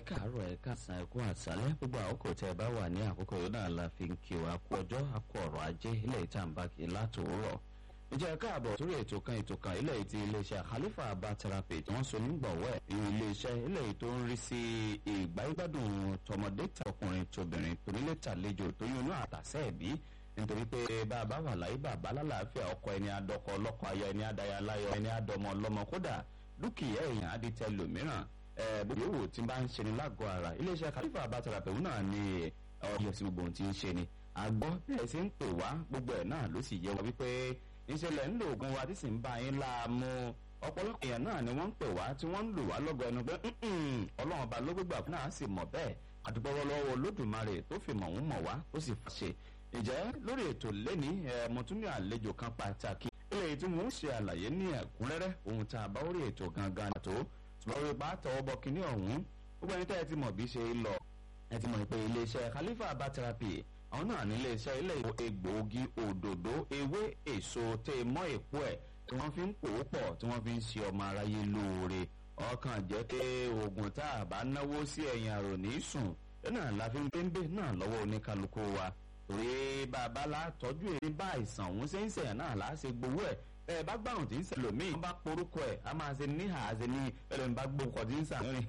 káàárọ̀ ẹ káàsán ẹ kú àṣálẹ́ gbogbo àkókò tẹ́ ẹ bá wà ní àkókò yìí náà la fi ń kí wa kú ọjọ́ akọ ọ̀rọ̀ ajé ilé ìtàǹbà kì í látòórọ̀ ìjẹ́ káàbọ̀ sórí ètò kan ètò kan ilé ti iléeṣẹ́ Khalifa Herbal Therapy tí wọ́n so nígbọ̀wọ́ ẹ̀ ní iléeṣẹ́ ilé tó ń rí sí ìgbáyégbádùn tọmọdé tọkùnrin tóbìnrin tonílé tàlejò tó yún inú àtàsẹ́ ẹ̀bí nítorí pé bàbá wà láyé bàbá lálàáfíà ọkọ ẹni adọkọ ọlọkọ aya ẹni adaya láyọ ẹni adọmọ ọlọmọ kódà dúkìá èèyàn adìtẹ lòmíràn gbogbo yòówù tí bá ń ṣe ni lágọ̀ọ́ ara iléeṣẹ́ Khalifa Herbal Therapy náà ní ọyọ sí gbogbo ohun tí ń ṣe ni àgbọ̀ bẹ́ẹ̀ sì ń pè wá gbogbo ẹ̀ náà ló sì yẹ wá wípé ìṣẹ̀lẹ̀ ń lo oògùn wa tí sì ń bá yín láàmú ọ̀pọ̀lọpọ̀ èèyàn náà ni wọ́n ń pè wá tí wọ́n ń lò wá lọ́gọ̀ ẹnu pé ọlọ́run ọba ló gbégbà fún náà sì mọ̀ bẹ́ẹ̀ àdúgbò lọ́wọ́ olódùmarè tó fi mọ̀ ń mọ̀ wá tó sì fàṣẹ ìjẹ́ lórí ètò lẹ́ni mo tún ní àlejò kan pàtàkì ilé tí mo ń ṣe àlàyé ní ẹ̀kúnrẹ́rẹ́ ohun tá a bá orí ètò gangan tó ṣùgbọ́n orí bá tọwọ́ bọ kínní ọ̀hún gbogbo ẹni tẹ́ ẹ ti mọ̀ bí ṣe lọ ẹ ti mọ̀ pé iléeṣẹ́ Khalifa Herbal Therapy àwọn náà ní iléeṣẹ́ ilé egbòogi òdòdó ewé èso tẹ́ mọ́ èpo ẹ̀ tí wọ́n fi ń pò ó pọ̀ tí wọ́n fi ń ṣe ọmọ aráyé lóore ọkàn jẹ́ pé oògùn tá a bá náwó sí ẹ̀yìn àrò ní sùn náà la fi ń péńbé náà lọ́wọ́ oníkálukú wa torí bàbá la tọ́jú èyí bá àìsàn òun ṣe ń ṣẹ̀yàn náà là á ṣe gbowó ẹ̀ ẹ bá gbàrùn tí ń ṣẹlẹ̀ míì wọ́n bá porúkọ ẹ̀ a máa ṣe níhà á ṣe ní ẹlẹ́mi bá gbókọ̀ tí ń sàárín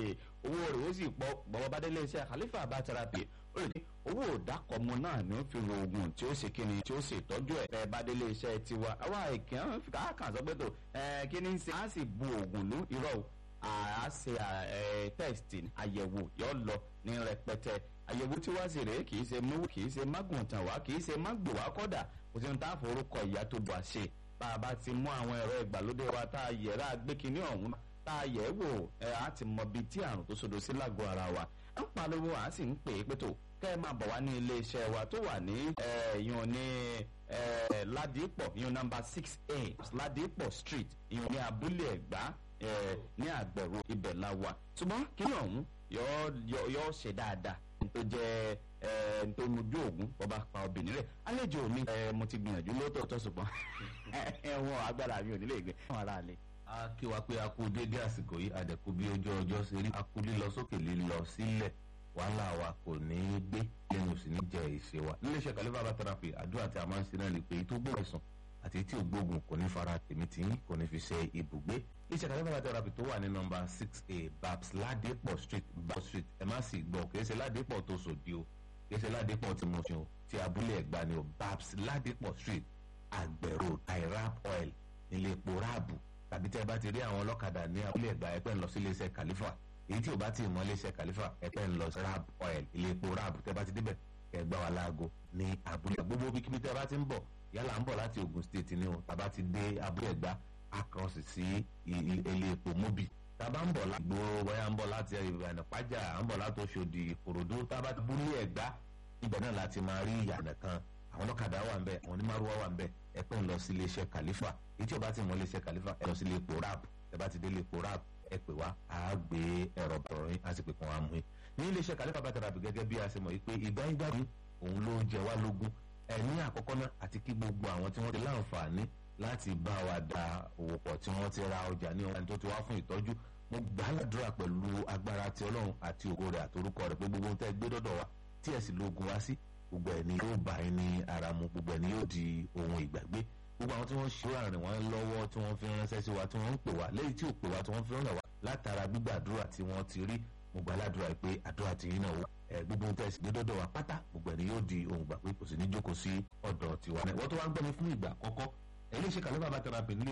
owó rẹ̀ ó sì pọ̀ bọ́bọ́ bá délé iṣẹ́ Khalifa Herbal Therapy ó lè ní owó òdàkọ̀mọ náà ni ó fi ro oògùn tí ó ṣe kíni tí ó ṣe ìtọ́jú ẹ̀ ẹ bá délé iṣẹ́ tiwa àwa ìkíyàn káàkàn sọ pé tó ẹ kí ni ń ṣe á sì bu oògùn lú irọ́ o a ṣe test àyẹ̀wò yọ lọ ní rẹpẹtẹ àyẹ̀wò tí wá sí rèé kì í ṣe mú kì í ṣe mágùntàn wá kì í ṣe mágbò wá kọ́dà kò sí ní tá a forúkọ ìyá tó bọ̀ ṣe bá a bá ti mú àwọn ẹ̀rọ ìgbàlódé wa tá a yẹ̀rá gbé kinní ọ̀hún tá a yẹ̀ wò ẹ̀ á ti mọ bíi tí àrùn tó sodo sí lágọ̀ọ́ ara wa ń pariwo à ń sì ń pè é pé tó kẹ́ ẹ máa bọ̀ wá ní ilé iṣẹ́ wa tó wà ní ìyọ̀n ní ládìpọ̀ ìyọ̀n nọ́mbà six eight ládìpọ̀ street ìyọ̀n ní abúlé ẹ̀gbá ní àgbẹ̀rù ibẹ̀ la wà ṣùgbọ́n kinní ọ̀hún yọ ṣe dáadáa tó jẹ́ tó mojú ògún bọba pa obìnrin rẹ̀ àlejò mi mo ti gbìyànjú lóòótọ́ ṣùgbọ́n ẹ̀wọ̀n agbára mi ò nílé ìgbẹ́ fún ara rẹ̀. a kí wa pé a kú dédé àsìkò yìí àdẹ̀kú bí ojú ọjọ́ ṣe rí a kú lílọ sókè lílọ sílẹ̀ wàhálà wa kò ní í gbé lẹ́nu sì ní jẹ́ ìṣe wa. níléeṣẹ́ Khalifa Herbal Therapy àdúrà tí a máa ń ṣe náà lè pé tó gbọ́ ẹ̀sán àti tí ò gbógun kò ní fara tèmi tí kò ní fi ṣe ibùgbé. iṣẹ́ Khalifa Herbal Therapy tó wà ní nọ́mbà six a babs ládépọ̀ street babs street ẹ má sì gbọ́ kì í ṣe ládépọ̀ tó sòdí o kì í ṣe ládépọ̀ tí mo ṣe o ti abúlé ẹ̀gbá ni o babs ládépọ̀ street àgbẹ̀rò irap oil nílé epo ráàbù tàbí tẹ́ bá ti rí àwọn ọlọ́kadà ní abúlé ẹ̀gbá ẹ̀pẹ́ ń lọ sí iléeṣẹ́ Khalifa èyí tí ò bá ti mọ iléeṣẹ́ Khalifa ẹ̀pẹ́ ń lọ sí rap oil ilé epo ráàbù tẹ́ bá ti débẹ̀ ẹ̀gbá wa láago ní abúlé gbogbo bíkíbi tẹ́ bá ti ń bọ̀ yálà ń bọ̀ láti Ogun State ni o tàbá ti dé abúlé ẹ̀gbá akọ̀ọ̀sì sí ilé epo mobi tàbá ń bọ̀ láti gbòòrò bóyá ń bọ̀ láti ìbànú pàjá ń bọ̀ láti Òṣòdì Ìkòròdú tàbá ti búlé ẹ̀gbá ibẹ̀ náà láti máa rí ìyànà kan àwọn ọlọ́kadà wà ń bẹ̀ àwọn onímàrúwá wà ń bẹ̀ ẹ pẹ́ ń lọ sí iléeṣẹ́ Khalifa èyí tí o bá ti mọ iléeṣẹ́ Khalifa ẹ lọ sí ilé epo rap ẹ bá ti dé ilé epo rap ẹ pè wá a gbé ẹ̀rọ bọ̀rọ̀ yín a sì pè kàn wá mú yín ní iléeṣẹ́ Khalifa Herbal Therapy gẹ́gẹ́ bí a ṣe mọ̀ yìí pé ìgbà ìgbà yìí òun ló jẹ wá lógún ẹni àkọ́kọ́ náà àti kí gbogbo àwọn tí wọ́n ti láǹfààní láti bá wa da òwò pọ̀ tí wọ́n ti ra ọjà ní ọ̀hún tó ti wá fún ìtọ́jú mo gbà á ládùúrà pẹ̀lú agbára ti ọlọ́run àti ògo rẹ̀ àtorúkọ rẹ̀ pé gbogbo ohun tẹ́ gbé dọ́dọ̀ wa tí ẹ̀ sì lóògùn wá sí gbogbo ẹ̀ ni yóò bá yín ní ara mu gbogbo ẹ̀ ni yóò di ohun ìgbàgbé gbogbo àwọn tí wọ́n ṣe àrìn wọn lọ́wọ́ tí wọ́n fi ránṣẹ́ sí wa tí wọ́n ń pè wá lẹ́yìn tí ò pè wá tí wọ́n fi ránṣẹ́ wá látara gbígbàdúrà tí wọ́n ti rí mo gbà ládùúrà pé àdúrà ti yín náà wò ẹ gbogbo ohun tẹ̀sí gbẹdọ́dọ̀ wa pátá gbogbo ẹni yóò di ohun gbà pé kò sí ní jókòó sí ọ̀dọ̀ tiwa náà wọ́n tó wá ń gbọ́ mi fún ìgbà àkọ́kọ́ ẹ lè ṣe Khalifa Herbal Therapy nílé